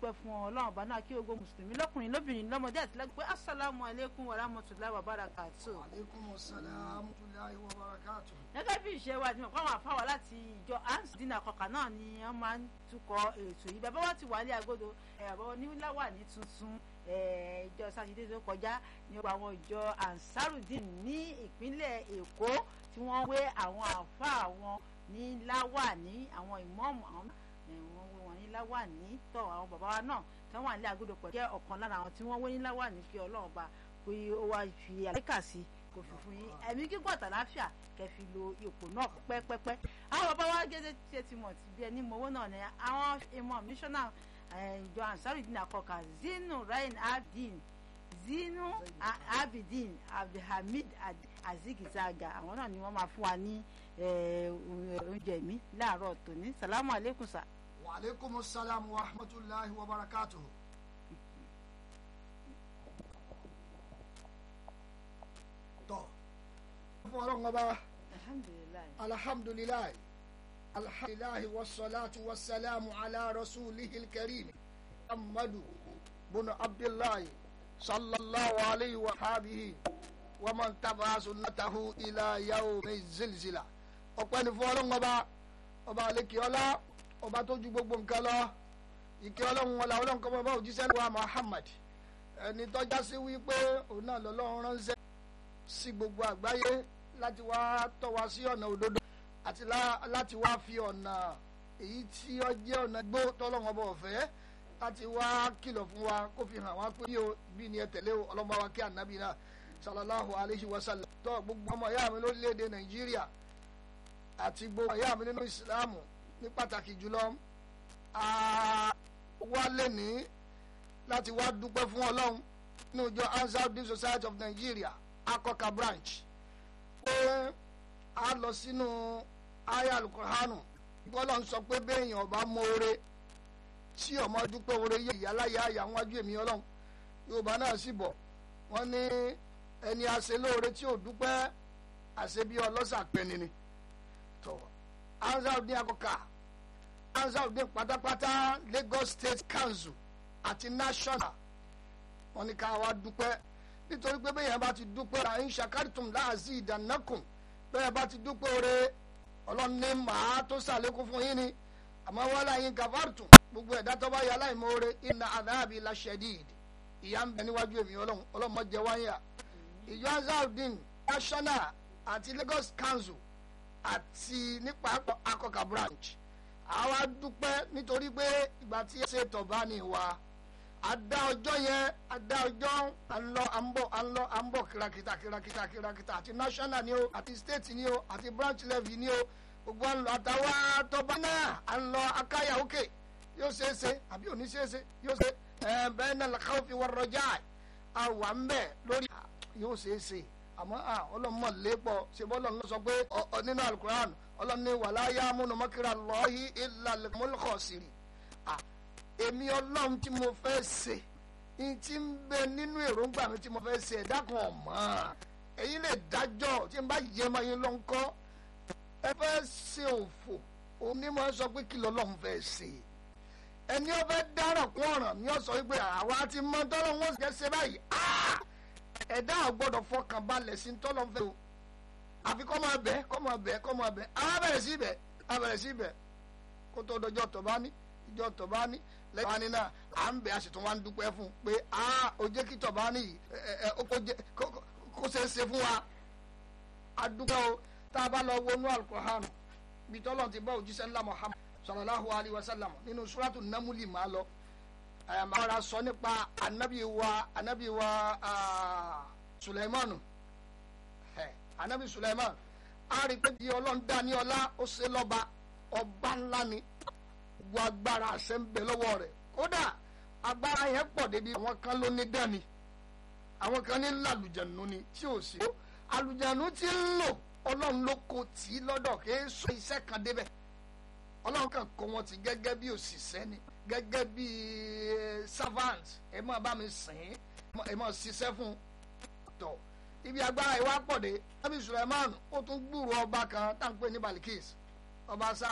dúpẹ́ fún ọlọ́run ọba náà kí ogun mùsùlùmí lọ́kùnrin lóbìnrin lọ́mọdé àti lágbègbè asalaamu aleykum wa rahmatulahi wa barakatu. aleykum salaam tulayi wa barakatu. gẹ́gẹ́ bí ìṣe wa ìdìmọ̀ fáwọn afáwà láti ìjọ ansdina kọkà náà ni wọ́n máa ń tukọ̀ ètò yìí bàbá wa ti wà ní agodo ẹ̀rọ oníláwà ní tuntun ìjọ sátidé tó kọjá ní ọgbà àwọn ìjọ ansarudin ní ìpínlẹ̀ èkó tí wọ́n wé àwọn àfáà wọn ní láwà ní àwọn ìmọ̀ọ́mù àwọn wọ́n wé wọn ní láwà ní tọ́ àwọn bàbá wa náà tí wọ́n wà ní agodo pẹ̀lú jẹ́ ọ̀kan lára àwọn tí wọ́n wé ní láwà ní kí ọlọ́run bá pé ó wá fi àlékà sí kò fi fún yín ẹ̀mí gígùn àtàláfíà kẹ́ fi lo ipò náà pẹ́pẹ́pẹ́ àwọn bàbá wa gẹ́gẹ́ ṣe ti mọ̀ ti bí ẹni mọ̀wó náà ni àwọn ìmọ̀ mísọ́nà ìjọ ansarudin akọkà zinu rain abdin zinu abidin abdulhamid azigizaga àwọn náà ni wọ́n máa fún wa ní oúnjẹ mi láàárọ̀ tòní salamu aleykum sa. wa aleykum salaam wa rahmatulahi wa barakatu. tọ́ fún ọlọ́run ọba alhamdulilayi. alhamdulilayi alhamdulilayi wasalaatu wasalaamu ala rasulihi karim muhammadu bunu abdullahi sallallahu alayhi wa habihi wa man taba sunnatahu ila yawmi zilzila ọpẹ́ ni fún ọlọ́run ọba ọba alekeola ọba tó ju gbogbo nǹkan lọ ìkẹ́ ọlọ́run ọlá ọlọ́run kọ́ bá òjíṣẹ́ wa muhammad ẹni tọ́já sí wípé òun náà lọ́lọ́run ránṣẹ́ sí gbogbo àgbáyé láti wá tọ́ wa sí ọ̀nà òdodo àti láti wá fi ọ̀nà èyí tí ó jẹ́ ọ̀nà gbó tọ́lọ́run ọba ọ̀fẹ́ láti wá kìlọ̀ fún wa kó fi hàn wá pé bí o bí ni ẹ tẹ̀lé o ọlọ́mọ wa kí ànábì náà sallallahu alayhi wa sallam tó gbogbo ọmọ ìyá mi lórílẹ̀‐èdè nàìjíríà àti gbogbo ìyá mi nínú ìsìlámù ní pàtàkì jùlọ wá lẹ́ni láti wá dúpẹ́ fún ọlọ́run nínú ìjọ Ansarudeen Society of Nigeria akọka branch pé a lọ sínú aya alukurhanu bọ́lá ń sọ pé béèyàn ọba mọ́ọ́rẹ́ tí ọmọ dúpẹ́ oore yẹ ìyáláyà àyà wájú èmi ọlọ́run yorùbá náà sì bọ̀ wọ́n ní ẹni àṣẹ lóore tí ò dúpẹ́ àṣẹ bí ọlọ́sà pẹ́ni ni tó Ansarudeen akọka Ansarudeen pátápátá Lagos State Council àti national wọ́n ní ká wá dúpẹ́ nítorí pé bẹ́ẹ̀ yẹn bá ti dúpẹ́ ra ń ṣàkárìtùm láàzí ìdánákùn bẹ́ẹ̀ bá ti dúpẹ́ oore ọlọ́run ní màá tó ṣàlékún fún yín ni àmọ́ wọ́n láyé gàfárìtùm gbogbo ẹ̀dá tó bá yẹ aláìmoore iná àdáàbí laṣẹ́díìd ìyá ń bẹ níwájú èmi ọlọ́run ọlọ́run mọ́ jẹ wáyà ìjọ Ansarudeen national àti Lagos Council àti nípa akọkà branch àwa dúpẹ́ nítorí pé ìgbà tí ẹ ṣe tọ̀bá ni wa ada ọjọ́ yẹn ada ọjọ́ à ń lọ à ń bọ̀ à ń lọ à ń bọ̀ kìràkìtà kìràkìtà kìràkìtà àti national ni o àti state ni o àti branch level ni o gbogbo à ń lọ àtàwọn tọba náà à ń lọ akáyà òkè yóò ṣe é ṣe àbí òní ṣe é ṣe yóò ṣe ẹ bẹ́ẹ̀ náà làkàwọ́ fi wọ́n rọjá àwà ń bẹ̀ lórí yóò ṣe é ṣe àmọ́ ọlọ́mọ lépọ̀ ṣe bọ́ ọlọ́run ló sọ pé nínú alukuran ọlọ́run ní wàlá yá múnú mọ́kìrà lọ́ọ́hí ìlàlẹ̀ mọ́lùkọ̀ sírì èmi ọlọ́run tí mo fẹ́ ṣe ní tí ń bẹ nínú èròǹgbà mi tí mo fẹ́ ṣe ẹ̀dá kan ọ̀mọ́ ẹ̀yin lè dájọ́ tí n bá yẹ ọmọ yín lọ ń kọ́ ẹ fẹ́ ṣe òfò onímọ̀ sọ pé kí lọ́lọ́run fẹ́ ṣe ẹni ó fẹ́ dáràn kún ọ̀ràn ni ó sọ wípé àwa ti mọ tọ́lọ́ wọn ṣe ṣe báyìí ẹ̀dá ò gbọ́dọ̀ fọkàn balẹ̀ sí tọ́lọ́ fẹ́ o àfi kọ́ máa bẹ̀ kọ́ máa bẹ̀ kọ́ máa bẹ̀ àwọn abẹ̀rẹ̀ sí bẹ̀ abẹ̀rẹ̀ sí bẹ̀ kó tó dọjọ́ tọ̀ bá ní ìjọ tọ̀ bá ní lẹ́yìn wani náà à ń bẹ̀ a sì tún wá ń dúpẹ́ fún un pé a ò jẹ́ kí tọ̀bá ní yìí kó ṣe é ṣe fún wa a dúpẹ́ o tá a bá lọ wọnú alukóhánù bí tọ́lọ̀ ti bá òjíṣẹ́ ńlá Muhammad sallallahu alayhi wa sallam nínú suratu namuli máa lọ àmàrà sọ nípa anabi wa anabi wa Sulaimanu anabi Sulaiman a rí pé bí ọlọ́run dá ní ọlá ó ṣe lọ́ba ọba ńlá ni gbogbo agbára àṣẹ ń bẹ lọ́wọ́ rẹ̀ kódà agbára yẹn pọ̀ débi àwọn kan ló ní dání àwọn kan ní làlùjẹ̀nu ni tí ò sí. àlùjẹ̀nu ti ń lò ọlọ́run ló kó tì í lọ́dọ̀ kí é sọ iṣẹ́ kan débẹ̀ ọlọ́run kan kó wọn ti gẹ́gẹ́ bí òṣìṣẹ́ ni gẹ́gẹ́ bí servant ẹ máa bá mi sìn ẹ máa ṣiṣẹ́ fún tọ̀ ibi agbára ìwà pọ̀ dé nabi Suleiman ó tún gbúrò ọba kan tá à ń pè ní Balikis ọba sá